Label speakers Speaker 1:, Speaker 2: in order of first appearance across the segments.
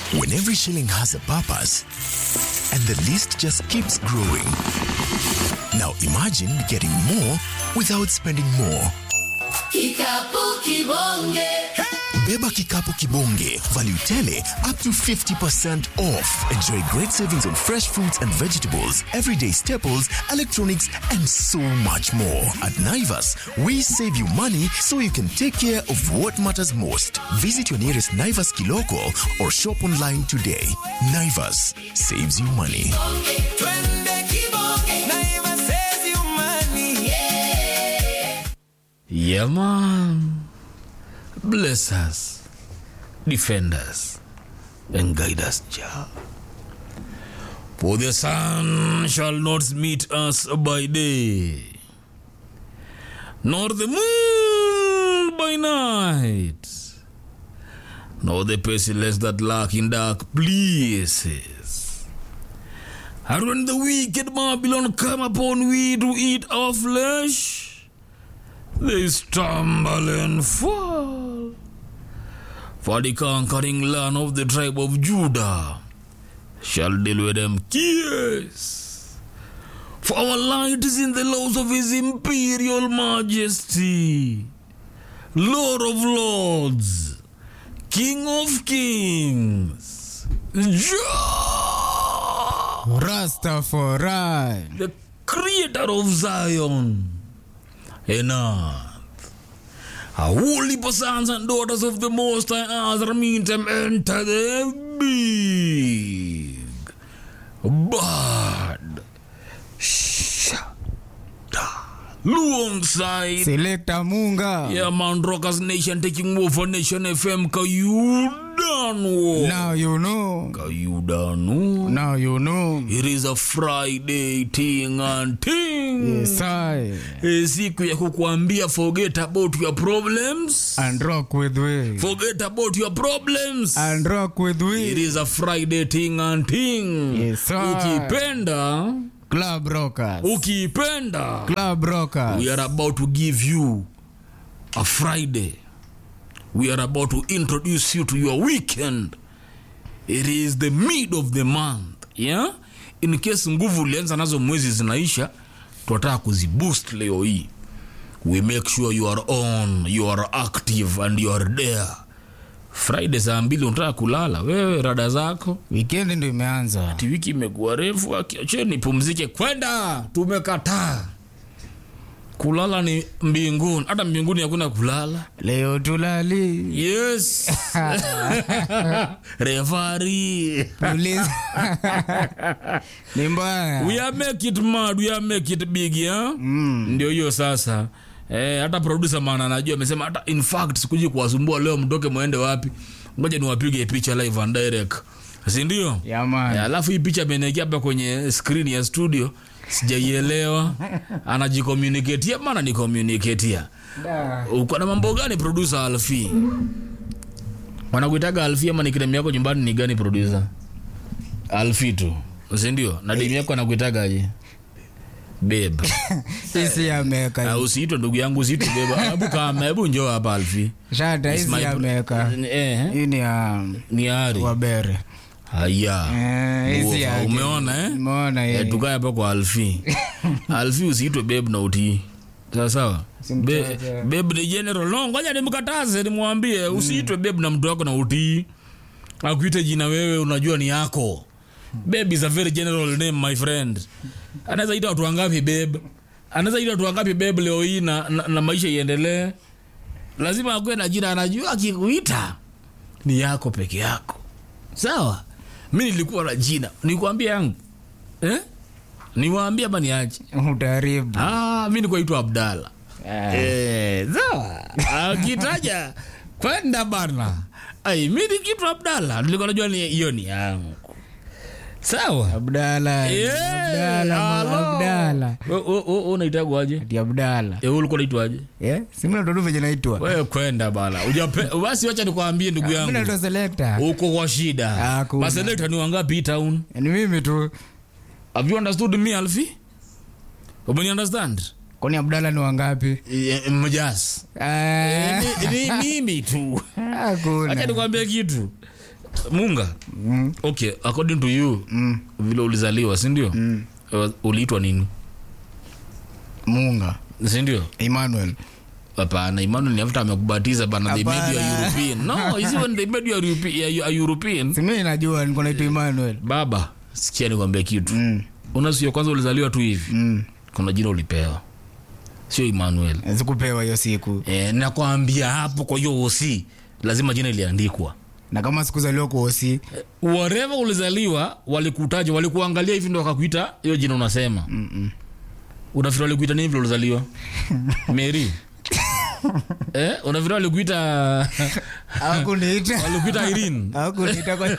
Speaker 1: when every shilling has a purpose and the list just keeps growing. Now imagine getting more without spending more.
Speaker 2: Kikapu kibonge.
Speaker 1: Beba Kikapu Kibonge. Value tele up to 50% off. Enjoy great savings on fresh fruits and vegetables, everyday staples, electronics, and so much more. At Naivas, we save you money so you can take care of what matters most. Visit your nearest Naivas Kiloko or shop online today. Naivas saves you money.
Speaker 2: Twende kibonge. Naiva says you money.
Speaker 3: Yeah, man. Bless us, defend us, and guide us, Jah. For the sun shall not meet us by day, nor the moon by night, nor the pestilence that lurk in dark places. And when the wicked Babylon come upon we to eat our flesh, they stumble and fall. For the conquering land of the tribe of Judah shall deal with them kiss. For our light is in the laws of his imperial majesty, Lord of lords, King of kings, Jah,
Speaker 4: Rastafari.
Speaker 3: the creator of Zion and earth. A holy sons and daughters of the Most High Azra meet them enter the big bad shada alongside
Speaker 4: Selector Munga.
Speaker 3: yeah man Rockers Nation taking over Nation FM Kayudano
Speaker 4: Now you know.
Speaker 3: Kayudano
Speaker 4: Now you know.
Speaker 3: It is a Friday thing and thing.
Speaker 4: Yes, I.
Speaker 3: Eh, siku ya kukuambia forget about your problems.
Speaker 4: And rock with we.
Speaker 3: Forget about your problems.
Speaker 4: And rock with
Speaker 3: It
Speaker 4: we.
Speaker 3: is a Friday thing and thing.
Speaker 4: Yes, sir.
Speaker 3: Ukipenda,
Speaker 4: Club Rockers.
Speaker 3: ukipenda.
Speaker 4: Club Rockers.
Speaker 3: We are about to give you a Friday. We are about to introduce you to your weekend. It is the mid of the month. Yeah? In case nguvu ulianza nazo mwezi zinaisha, tunataka kuziboost leo hii. We make sure you are on, you are active and you are there. Friday saa mbili unataka kulala, wewe rada zako
Speaker 4: Weekend ndio imeanza.
Speaker 3: ati wiki imekuwa refu, akiacheni pumzike. Kwenda, tumekataa. Kulala ni mbinguni, hata mbinguni hakuna kulala.
Speaker 4: Leo tulali.
Speaker 3: Yes. Referee.
Speaker 4: Tuliza. Ni mbaya.
Speaker 3: We are make it mad, we are make it big, yeah? Ndio hiyo sasa. Eh, hata producer maana anajua amesema hata in fact sikuji kuwasumbua leo mtoke muende wapi. Ngoja niwapige picha live and direct. Si ndio?
Speaker 4: Yeah, man.
Speaker 3: Eh, alafu hii picha ameniwekea hapa kwenye screen ya studio sijaielewa anajicommunicatea maana ni communicatea
Speaker 4: Da.
Speaker 3: uko na mambo gani producer alfi wanakuitaga alfi ama nickname yako nyumbani ni gani producer alfi tu sindio na demu yako anakuitagaje beb
Speaker 4: Sisi ameka.
Speaker 3: usiitwe ndugu yangu usiitwe beb hebu kama hebu njoo hapa alfi
Speaker 4: Shata
Speaker 3: It's my
Speaker 4: hizi
Speaker 3: bro-
Speaker 4: ameka.
Speaker 3: eh,
Speaker 4: Hii ni ya
Speaker 3: ni ari
Speaker 4: Wabere.
Speaker 3: haya
Speaker 4: Eh, hizi
Speaker 3: Uova,
Speaker 4: yake.
Speaker 3: umeona eh?
Speaker 4: Umeona
Speaker 3: Eh,
Speaker 4: yeye.
Speaker 3: tukae hapa kwa alfi alfi usiitwe beb na utii sawasawa Be,
Speaker 4: Simtaje.
Speaker 3: beb ni general no ngoja nimkataze nimwambie usiitwe beb na mtu wako na utii akuite jina wewe unajua ni yako beb is a very general name my friend anaweza ita watu wangapi beb anaweza ita watu wangapi beb leo hii na, na, na maisha iendelee lazima akuwe na jina anajua akikuita ni yako peke yako sawa mi nilikuwa na jina nikuambia yangu eh? niwaambia ama niache
Speaker 4: Utaharibu.
Speaker 3: ah, mi nikuaitwa abdala eh, sawa akitaja kwenda bana ai mi nikitwa abdala nilikuwa najua ni hiyo ni yangu sawa
Speaker 4: Abdala.
Speaker 3: Eh,
Speaker 4: Abdala.
Speaker 3: halo.
Speaker 4: Abdala.
Speaker 3: We- we- we- we unaitagwaje
Speaker 4: Ati Abdala.
Speaker 3: Eh, wewe ulikuwa unaitwaje
Speaker 4: Eh? Simuna ndo venye naitwa.
Speaker 3: wewe kwenda bana Ujape- basi wacha nikwambie ndugu
Speaker 4: Mimi
Speaker 3: yangu
Speaker 4: naitwa Selector.
Speaker 3: uko kwa shida
Speaker 4: Hakuna.
Speaker 3: maselekta ni wangapi hii town
Speaker 4: Ni mimi tu.
Speaker 3: have you understood me alfi umeni understand
Speaker 4: Kwani Abdala ni wangapi?
Speaker 3: Eh, mjas
Speaker 4: Eh,
Speaker 3: ni, ni mimi tu acha
Speaker 4: Hakuna.
Speaker 3: nikwambie kitu munga
Speaker 4: Mm.
Speaker 3: okay according to you
Speaker 4: Mm.
Speaker 3: vile ulizaliwa sindio mm. uliitwa nini
Speaker 4: Munga.
Speaker 3: sindio
Speaker 4: Emmanuel.
Speaker 3: hapana emmanuel ni after amekubatiza bana they made you a
Speaker 4: Hapana.
Speaker 3: european no is it when they made you a, Europe- a, a european
Speaker 4: Si mimi najua niko naitwa Emmanuel.
Speaker 3: baba sikia nikwambia kitu
Speaker 4: Mm.
Speaker 3: unasio kwanza ulizaliwa tu hivi
Speaker 4: Mm.
Speaker 3: kuna jina ulipewa sio emmanuel
Speaker 4: Sikupewa hiyo siku.
Speaker 3: e, nakwambia hapo kwa hiyo osi lazima jina iliandikwa
Speaker 4: Na kama sikuzaliwa kwa osi,
Speaker 3: wareva ulizaliwa walikutaja walikuangalia hivi ndo wakakuita hiyo jina unasema
Speaker 4: Mm-mm.
Speaker 3: unafikiri walikuita nini vile ulizaliwa mary eh, unafikiri walikuita
Speaker 4: hawakuniita.
Speaker 3: walikuita irene
Speaker 4: Hawakuniita kwa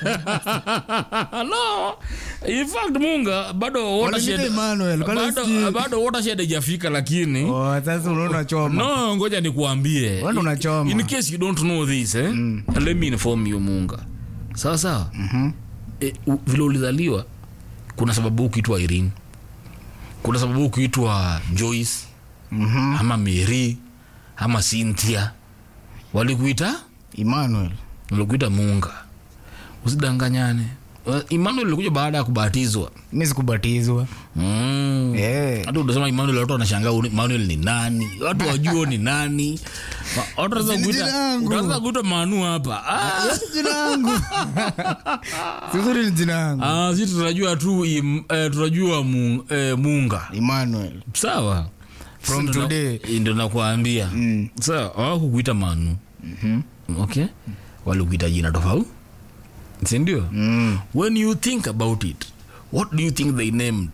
Speaker 3: no in fact munga bado
Speaker 4: Waliniita
Speaker 3: watershed
Speaker 4: Emmanuel, kwani
Speaker 3: bado,
Speaker 4: usikii?
Speaker 3: bado watershed haijafika lakini
Speaker 4: Oh, sasa unaona choma.
Speaker 3: no ngoja nikuambie
Speaker 4: Wewe ndo unachoma.
Speaker 3: in case you don't know this eh? let me inform you munga sawa sawa
Speaker 4: Mhm.
Speaker 3: e, u- vile ulizaliwa kuna sababu ukiitwa irene kuna sababu ukiitwa joyce
Speaker 4: Mhm.
Speaker 3: ama mary ama cynthia walikuita
Speaker 4: Emmanuel.
Speaker 3: walikuita munga usidanganyane Uh, emmanuel alikuja baada ya kubatizwa
Speaker 4: Mimi sikubatizwa.
Speaker 3: mm.
Speaker 4: Eh.
Speaker 3: hata utasema Emmanuel, watu wanashangaa uni- Emmanuel ni nani, watu wajua ni nani. Ma- watu wanaweza
Speaker 4: Si ni
Speaker 3: kuita-
Speaker 4: jina yangu.
Speaker 3: utaanza kuita Manu hapa ah,
Speaker 4: Yes, jina yangu. Sizuri ni jina yangu.
Speaker 3: ah, si tunajua tu im, eh, tunajua mu, eh, Munga
Speaker 4: Emmanuel.
Speaker 3: sawa.
Speaker 4: From
Speaker 3: Sasa ndo-
Speaker 4: today.
Speaker 3: ndio nakuambia
Speaker 4: Mm.
Speaker 3: sawa, hawakukuita Manu okay, walikuita jina tofauti, si ndio?
Speaker 4: Mm.
Speaker 3: when you think about it what do you think they named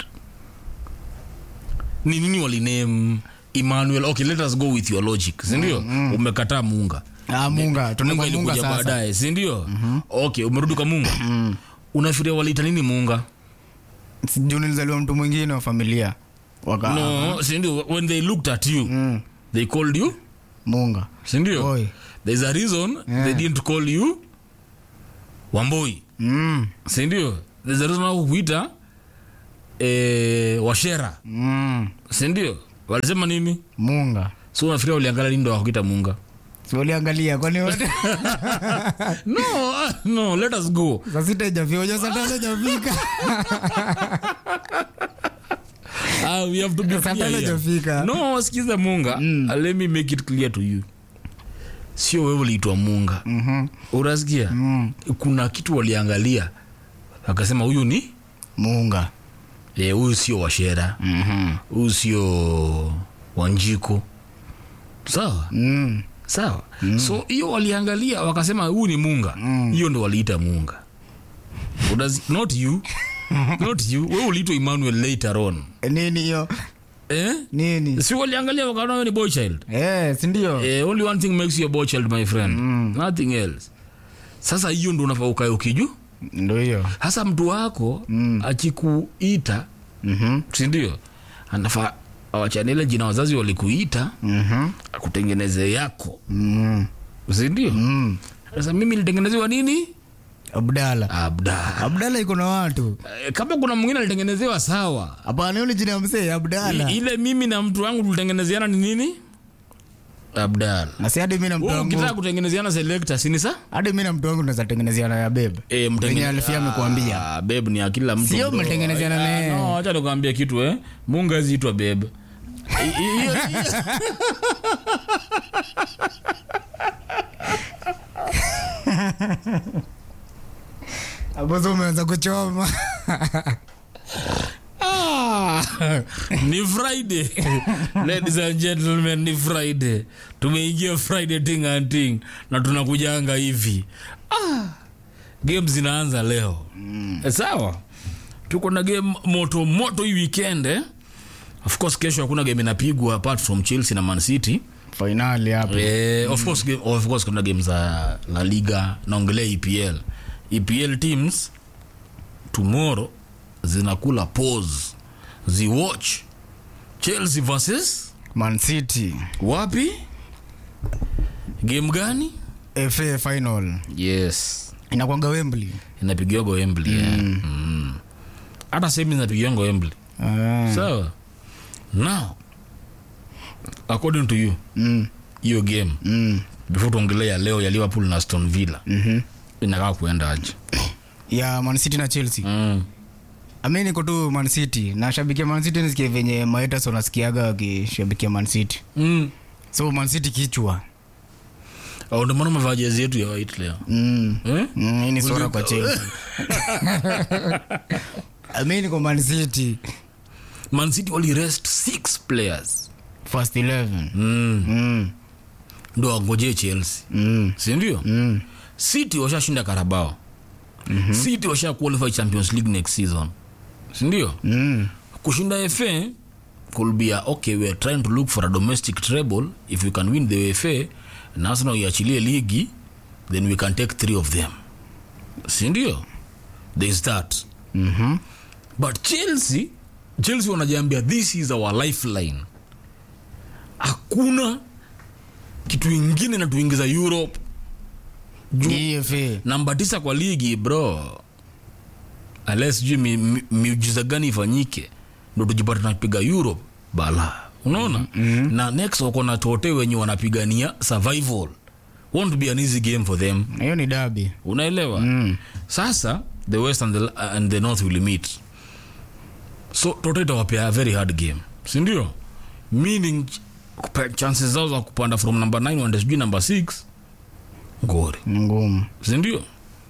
Speaker 3: ni nini waliname emmanuel okay let us go with your logic sindio umekataa munga
Speaker 4: Ah, Munga.
Speaker 3: munga
Speaker 4: Tunaenda Munga
Speaker 3: ilikuja
Speaker 4: sasa.
Speaker 3: baadaye sindio okay umerudi kwa munga unafikiria waliita nini munga
Speaker 4: Sijui nilizaliwa mtu mwingine wa familia. Waka
Speaker 3: no sindio when they looked at you
Speaker 4: Mm.
Speaker 3: they called you
Speaker 4: Munga.
Speaker 3: sindio
Speaker 4: Oi.
Speaker 3: there's a reason
Speaker 4: Yeah.
Speaker 3: they didn't call you wamboi
Speaker 4: Mm.
Speaker 3: sindio there's a reason wakukuita eh, washera
Speaker 4: Mm.
Speaker 3: sindio walisema nini
Speaker 4: Munga.
Speaker 3: so unafikiria uliangalia nini ndo wakuita munga
Speaker 4: Si waliangalia kwani wote
Speaker 3: no ah, no let us go
Speaker 4: saa sita ijafika unajua saa tano ijafika
Speaker 3: ah, we have to be
Speaker 4: Saa
Speaker 3: clear
Speaker 4: tano
Speaker 3: here.
Speaker 4: ijafika
Speaker 3: no sikiza munga
Speaker 4: Mm.
Speaker 3: uh, let me make it clear to you sio wewe uliitwa munga
Speaker 4: Mhm.
Speaker 3: unasikia
Speaker 4: Mm.
Speaker 3: kuna kitu waliangalia wakasema huyu ni
Speaker 4: Munga.
Speaker 3: eh, huyu sio washera
Speaker 4: Mhm.
Speaker 3: huyu sio wanjiko sawa
Speaker 4: Mm.
Speaker 3: sawa so hiyo waliangalia wakasema huyu ni munga hiyo ndo waliita munga Unazi- not you not you we uliitwa emmanuel later on
Speaker 4: nini hiyo
Speaker 3: eh?
Speaker 4: nini
Speaker 3: si waliangalia wakaona wewe ni boy child
Speaker 4: eh, sindio
Speaker 3: eh, only one thing makes you a boy child my friend nothing else sasa hiyo ndo unafaa ukae ukiju
Speaker 4: ndo hiyo
Speaker 3: hasa mtu wako
Speaker 4: Mm.
Speaker 3: akikuita
Speaker 4: Mhm.
Speaker 3: sindio anafaa awachane ile jina wazazi walikuita
Speaker 4: Mhm.
Speaker 3: akutengeneze yako
Speaker 4: Mm.
Speaker 3: sindio
Speaker 4: Mm.
Speaker 3: sasa mimi nilitengenezewa nini
Speaker 4: abdala
Speaker 3: abda
Speaker 4: abdala iko na watu
Speaker 3: Eh, kama kuna mwingine alitengenezewa sawa
Speaker 4: hapana hiyo ni jina ya msee abdala
Speaker 3: I, ile mimi na mtu wangu tulitengenezeana ni nini abdal
Speaker 4: na si hadi mi na mtu
Speaker 3: Wewe ukitaka
Speaker 4: wangu
Speaker 3: kutengenezeana selekta sini sa
Speaker 4: hadi mi na mtu wangu tunaweza tengenezeana ya bebe
Speaker 3: e,
Speaker 4: Venye Alfia amekuambia.
Speaker 3: beb ni ya kila mtu
Speaker 4: Sio
Speaker 3: bro.
Speaker 4: mmetengenezeana
Speaker 3: Ah,
Speaker 4: naye.
Speaker 3: no, acha nikuambia kitu eh mungu aziitwa beb I- i- hiyo- hiyo-
Speaker 4: apozo umeanza kuchoma
Speaker 3: Ah, ni friday ladies and gentlemen ni friday tumeingia friday ting and ting na tunakujanga hivi ah, game zinaanza leo mm. sawa tuko na game moto moto hii weekend eh? of course kesho hakuna game inapigwa apart from chelsea na man city
Speaker 4: fainali hapo
Speaker 3: Eh, of course game, of course kuna game za la liga naongelea epl epl teams tomorrow zinakula pause ziwatch chelsea versus
Speaker 4: man city
Speaker 3: wapi game gani
Speaker 4: fa final
Speaker 3: yes
Speaker 4: inakwanga wembly
Speaker 3: inapigiwago wembly mm. mm. hata sehemu zinapigiwango wembly
Speaker 4: ah.
Speaker 3: sawa now according to you
Speaker 4: mm.
Speaker 3: hiyo game
Speaker 4: Mm.
Speaker 3: before tuongelea leo ya liverpool na aston villa
Speaker 4: Mhm.
Speaker 3: inakaa kuenda aje
Speaker 4: ya Man City na Chelsea.
Speaker 3: mm.
Speaker 4: Ami niko tu Man City. Nashabikia Man City nisikie venye Maetas wanasikiaga wakishabikia Man City.
Speaker 3: mm.
Speaker 4: So Man City kichwa.
Speaker 3: au ndio maana umevaa jezi yetu ya white leo
Speaker 4: Mm.
Speaker 3: eh?
Speaker 4: Mm, hii ni sora kwa Chelsea. Ami niko Man City.
Speaker 3: man city wali rest six players
Speaker 4: First 11.
Speaker 3: mm.
Speaker 4: Mm.
Speaker 3: ndo wangojee chelsea
Speaker 4: Mm.
Speaker 3: sindio
Speaker 4: Mm.
Speaker 3: city washashinda karabao mm-hmm. city washa qualify champions league next season sindio
Speaker 4: Mm.
Speaker 3: kushinda fa could be a, okay we are trying to look for a domestic treble if we can win the fa na arsenal iachilie ligi then we can take three of them sindio there is that
Speaker 4: Mhm.
Speaker 3: but chelsea chelsea wanajiambia this is our lifeline hakuna kitu ingine natuingiza europe
Speaker 4: EFA.
Speaker 3: namba tisa kwa ligi bro ales sijui mi- mi- miujiza gani ifanyike ndo tujipata tunapiga europe bala unaona mm-hmm. na next wako na tote wenye wanapigania survival won't be an easy game for them
Speaker 4: Hiyo ni dabi.
Speaker 3: unaelewa mm. sasa the west and the, and the north will meet so toto itawapea a very hard game sindio meaning kupa- chances zao za kupanda from number 9 wande sijui number 6 ngori
Speaker 4: Ni ngumu.
Speaker 3: sindio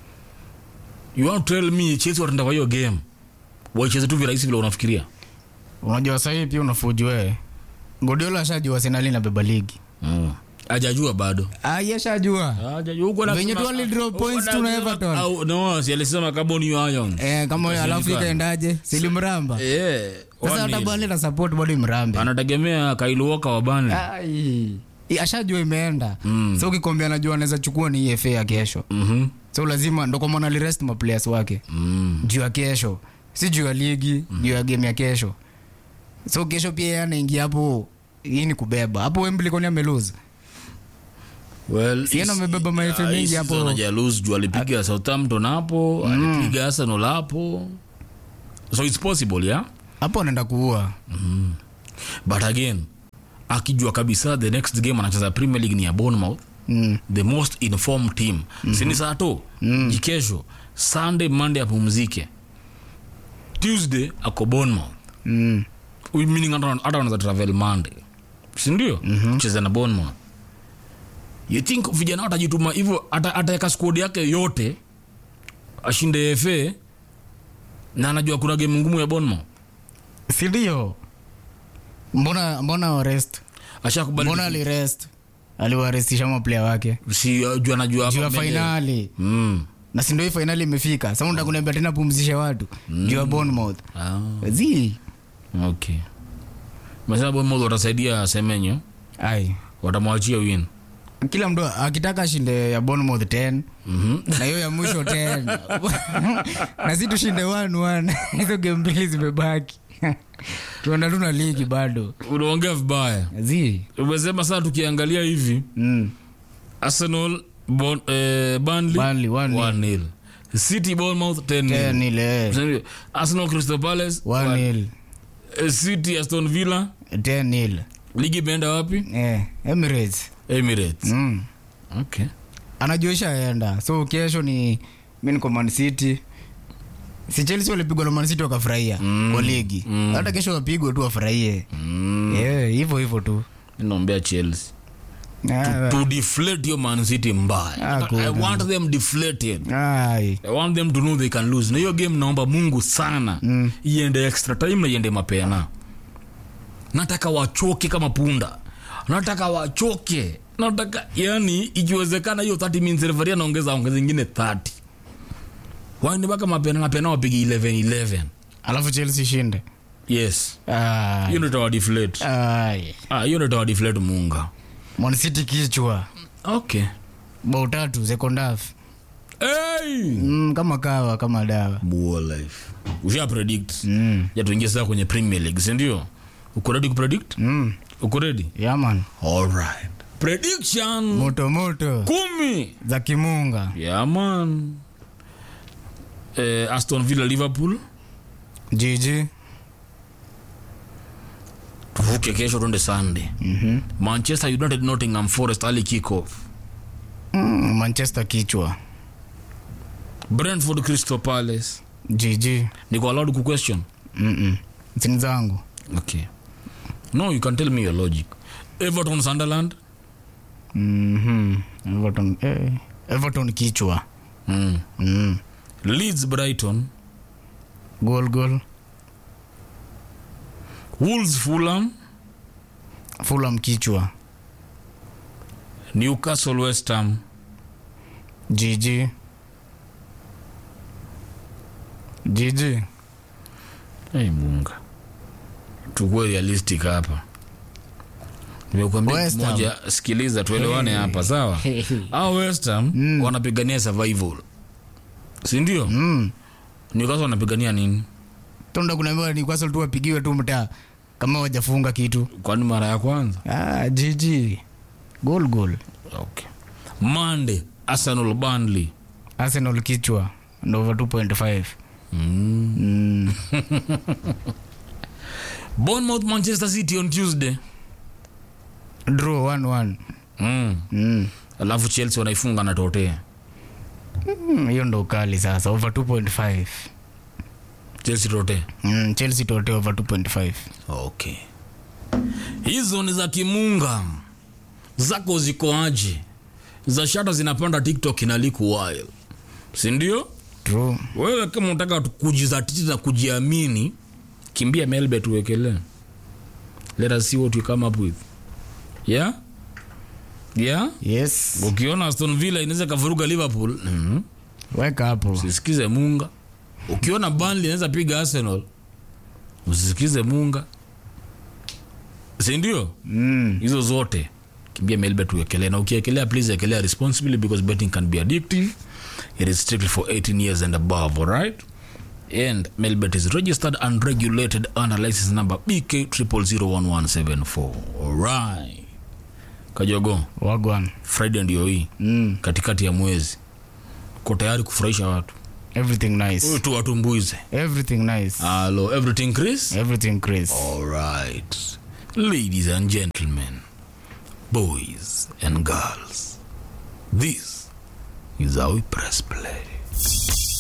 Speaker 3: you want to tell me chelsea wataenda kwa hiyo game waicheze tu virahisi vile unafikiria
Speaker 4: Unajua sahii pia unafuji wewe. Guardiola ashajua Arsenal inabeba ligi.
Speaker 3: mm. ajajua bado
Speaker 4: Ah, yeshajua.
Speaker 3: Ajajua, huko
Speaker 4: Venye
Speaker 3: anasema-
Speaker 4: tu wali drop
Speaker 3: huko
Speaker 4: points tu na
Speaker 3: anasema-
Speaker 4: Everton.
Speaker 3: au- no si alisema carbon ions
Speaker 4: Eh, kama alafu
Speaker 3: Inashindikana.
Speaker 4: ikaendaje? Silimramba.
Speaker 3: Eh,
Speaker 4: Sasa
Speaker 3: one
Speaker 4: hata
Speaker 3: nil.
Speaker 4: bali na support bado imrambe.
Speaker 3: anategemea kailuoka wabane
Speaker 4: Ai. I- Ashajua imeenda. So ukikwambia anajua anaweza chukua ni EFA ya kesho.
Speaker 3: Mhm.
Speaker 4: So lazima ndo kwa maana alirest ma players wake.
Speaker 3: Mm.
Speaker 4: Juu ya kesho. Si juu ya ligi, juu ya game ya kesho. So kesho pia yeye anaingia hapo hii ni kubeba. Hapo Wembley kwani amelose.
Speaker 3: Well,
Speaker 4: Si yeye ndo
Speaker 3: is-
Speaker 4: amebeba maefe
Speaker 3: ah,
Speaker 4: mengi
Speaker 3: hii
Speaker 4: hapo.
Speaker 3: season hajalose juu alipiga southampton hapo alipiga arsenal hapo so its possible yeah
Speaker 4: Hapo anaenda kuua.
Speaker 3: but again akijua kabisa the next game anacheza premier league ni ya bournemouth
Speaker 4: Mm.
Speaker 3: the most informed team mm-hmm. sini sato mm. jikesho sunday monday apumzike tuesday ako bournemouth
Speaker 4: Mm.
Speaker 3: meaning hata hata wanaweza travel monday sindio mm-hmm. kucheza na bournemouth you think vijana watajituma hivyo ata- ataweka squad yake yote ashinde fa na anajua kuna game ngumu ya bournemouth
Speaker 4: Si ndio? Mbona mbona warest?
Speaker 3: ashakubali
Speaker 4: Mbona alirest? Aliwarestisha maplayer wake.
Speaker 3: si juu anajua
Speaker 4: Juu ya
Speaker 3: hapa mbele.
Speaker 4: finali.
Speaker 3: mm.
Speaker 4: Na si ndio hii finali imefika. Sasa unataka kuniambia tena pumzishe watu. Juu ya Bournemouth.
Speaker 3: ah.
Speaker 4: Zi.
Speaker 3: okay mesema bournemouth watasaidia semenyo
Speaker 4: Ai.
Speaker 3: watamwachia win
Speaker 4: Kila mtu akitaka ashinde ya Bournemouth 10
Speaker 3: Mhm.
Speaker 4: na hiyo ya mwisho 10 na si tushinde 1-1 hizo game mbili zimebaki tuenda tu na ligi bado
Speaker 3: unaongea vibaya
Speaker 4: zi
Speaker 3: umesema saa tukiangalia hivi
Speaker 4: mm.
Speaker 3: arsenal bon, eh, Burnley,
Speaker 4: Burnley, one nil.
Speaker 3: 1-0. city bournemouth 10
Speaker 4: 10 nil
Speaker 3: Sindio? arsenal crystal palace
Speaker 4: 1 nil
Speaker 3: Eh, city aston villa
Speaker 4: 10 nil
Speaker 3: ligi imeenda wapi
Speaker 4: eh Emirates
Speaker 3: emirates
Speaker 4: mm.
Speaker 3: okay
Speaker 4: anajua ishaenda so kesho ni mi niko Man City si Chelsea walipigwa na Man City wakafurahia
Speaker 3: Mm.
Speaker 4: kwa ligi
Speaker 3: Mm.
Speaker 4: hata kesho wapigwe tu wafurahie
Speaker 3: mm.
Speaker 4: Eh, hivyo hivyo tu
Speaker 3: naombea chelsea
Speaker 4: Ah,
Speaker 3: to deflate your man city mbaya
Speaker 4: Ah,
Speaker 3: i
Speaker 4: kuna.
Speaker 3: want them deflated
Speaker 4: ai
Speaker 3: i want them to know they can lose na hiyo game naomba mungu sana
Speaker 4: Mm.
Speaker 3: iende extra time na iende mapena nataka wachoke kama punda nataka wachoke nataka yani ikiwezekana hiyo 30 minutes referee anaongeza ongeza ingine 30 waende mpaka mapena mapena wapige 11 11
Speaker 4: alafu Chelsea shinde
Speaker 3: yes
Speaker 4: Ai.
Speaker 3: hiyo ndio itawa deflate
Speaker 4: Ai.
Speaker 3: ah hiyo ndio itawa deflate munga
Speaker 4: Man City kichwa
Speaker 3: okay
Speaker 4: bao tatu second half
Speaker 3: hey
Speaker 4: mm, kama kawa kama dawa
Speaker 3: Buo life usha predict
Speaker 4: mm.
Speaker 3: ya tuingie sasa kwenye premier league si ndio uko ready kupredict
Speaker 4: Mm.
Speaker 3: uko ready
Speaker 4: yaman
Speaker 3: all right prediction
Speaker 4: moto moto
Speaker 3: kumi
Speaker 4: za kimunga
Speaker 3: yeah man eh, aston villa liverpool
Speaker 4: jiji
Speaker 3: tuvuke kesho tuende sunday
Speaker 4: mm-hmm.
Speaker 3: manchester united nottingham forest early kick off
Speaker 4: mm, manchester kichwa
Speaker 3: brentford crystal palace
Speaker 4: gg
Speaker 3: niko allowed ku question
Speaker 4: Mm-mm. sini zangu
Speaker 3: okay no you can tell me your logic everton sunderland
Speaker 4: Mhm. everton eh. everton kichwa
Speaker 3: mm.
Speaker 4: mm.
Speaker 3: leeds brighton
Speaker 4: gol gol
Speaker 3: wolves fulham
Speaker 4: fulam kichwa
Speaker 3: newcastle west ham
Speaker 4: gg gg
Speaker 3: hey, munga tukue realistic hapa nimekuambia
Speaker 4: West Ham.
Speaker 3: moja sikiliza tuelewane hapa sawa au west ham wanapigania survival sindio
Speaker 4: mm.
Speaker 3: newcastle wanapigania nini
Speaker 4: tonda kunaambiwa ni kwasa tu wapigiwe tu mtaa kama wajafunga kitu
Speaker 3: kwani mara ya kwanza
Speaker 4: ah, gg gol gol
Speaker 3: okay. monday arsenal burnley
Speaker 4: arsenal kichwa ndo over 2.5
Speaker 3: mm.
Speaker 4: mm.
Speaker 3: bournemouth manchester city on tuesday
Speaker 4: draw 1-1
Speaker 3: mm.
Speaker 4: mm.
Speaker 3: alafu chelsea wanaifunga na totea
Speaker 4: Mm, hiyo ndo kali sasa over 2.5
Speaker 3: chelsea totea
Speaker 4: mm, chelsea tote over 2.5
Speaker 3: okay hizo ni za kimunga zako zikoaje za shata zinapanda tiktok inaliku while sindio
Speaker 4: true
Speaker 3: wewe kama unataka tu- kujizatiti na kujiamini kimbia melbe tuwekelee let us see what you come up with yeah yeah
Speaker 4: yes
Speaker 3: ukiona aston villa inaweza kavuruga liverpool mm
Speaker 4: weka hapo
Speaker 3: usisikize munga ukiona banli inaweza piga arsenal usisikize munga sindio
Speaker 4: mm.
Speaker 3: hizo zote kimbia melbet uekelee na ukiekelea please ekelea responsibly because betting can be addictive it is strictly for 18 years and above alright and melbet is registered and regulated under license number bk 0001174 alright kajogo
Speaker 4: wagwan
Speaker 3: friday ndio hii
Speaker 4: mm.
Speaker 3: katikati ya mwezi ko tayari kufurahisha watu
Speaker 4: everything nice
Speaker 3: Huyu tu watumbuize
Speaker 4: everything nice
Speaker 3: halo everything chris
Speaker 4: everything chris
Speaker 3: alright ladies and gentlemen boys and girls this is how we press play